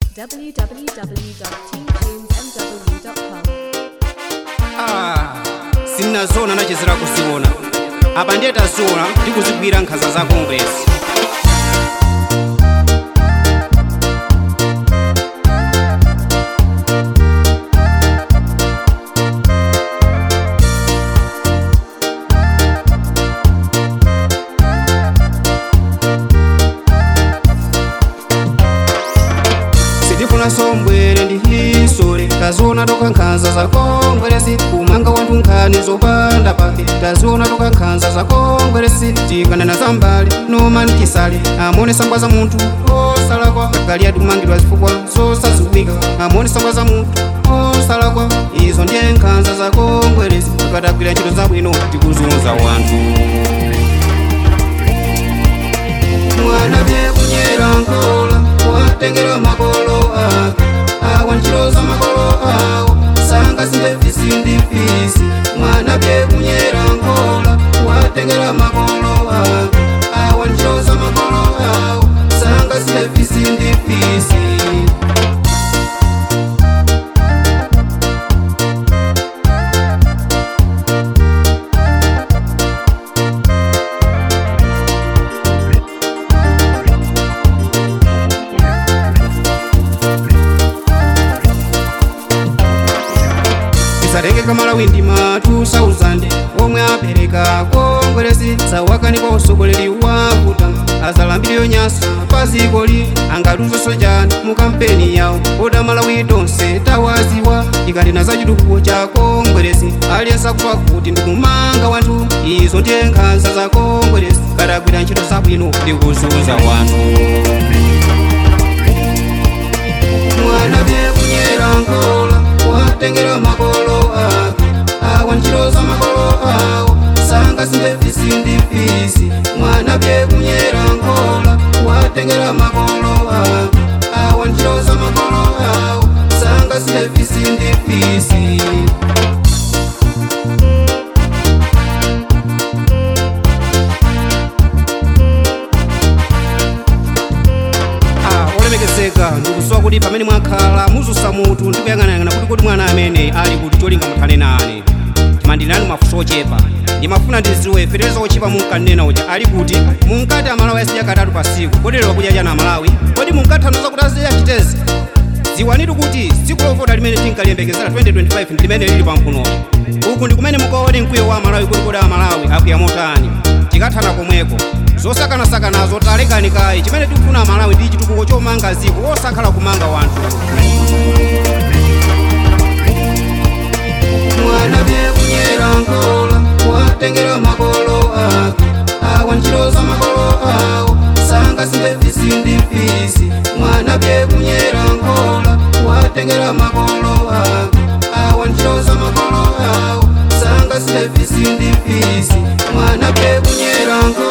www.teamtunesmw.com. Ah, sinnazona nachezera kuziona apa ndiye taziona ndi kuzigwira nkhanza za kongresi sitifuna sombwere ndi hisore taziona toka nkhanza za kongweresi kumanga wanthu nkhani zopanda pake taziona toka nkhanza za kongweresi tikanena za mbali nomani chisale amone sangwa za munthu osalakwa agali atumangidwa zifukwa zosaziwika amone sangwa za munthu osalakwa izo ndiye nkhanza za kongweresi tikatagwira ntchito zabwino tikuzunza wanthu mwana bye kunyera nkola watengera makolo ake awa ntchito za makolo awo sanga sindefisi ndifisi mwana bye kunyera nkola watengera makolo ake awa ntchito za makolo awo sanga sindefisi ndifisi tisatengeka malawi ma 2000 omwe apereka kongweresi sawakaniko usogoleri wakuta azalambiriyo nyasa pazikoli angatuzonso chani mu kampeni yawo oda malawi tonse tawaziwa ikanena za chitukuko cha kongweresi aliyesa kufa kuti ndikumanga wanthu izo ndiye nkhanza za kongweresi katagwira ntchito zabwino ndikuzunza wanthu mwana bye kunyera nkola watengera makolo ake awa ntchito za makolo awo sanga sindefisi ndifisi mwana bye kunyera nkola watengera makolo ake awa ntchito za makolo awo sanga sindefisi ndifisi Ah, olemekezeka ndikusowa kuti pamene mwakhala muzusa mutu ndikuyang'anayang'ana kuti kodi mwana amene ali kuti cholinga muthane nane timandinani mafunso ochepa ndimafuna ndiziwe fetereza ochepa munkanena uja ali kuti munkati amalawi asidya katatu pa siku kodi lero kudya chana amalawi kodi munkathanoza kuti aziya chitezi ziwanitu kuti tsiku lovota limene tinkaliyembekezera 2025 ndi limene lili pamkunopo uku ndi kumene mukaone mkwiyo wa amalawi kuti kodi amalawi akuya motani tikathana komweko zosakanasakanazo talekani kayi chimene tikufuna amalawi ndi chitukuko chomanga ziko osakhala kumanga wanthu mwana bye kunyera nkola watengera makolo ake awa ntchito za makolo awo sanga sindefisi ndifisi mwana bye kunyera nkola watengera makolo ake awa ntchito za makolo awo sanga sindefisi ndifisi mwana bye kunyera nkola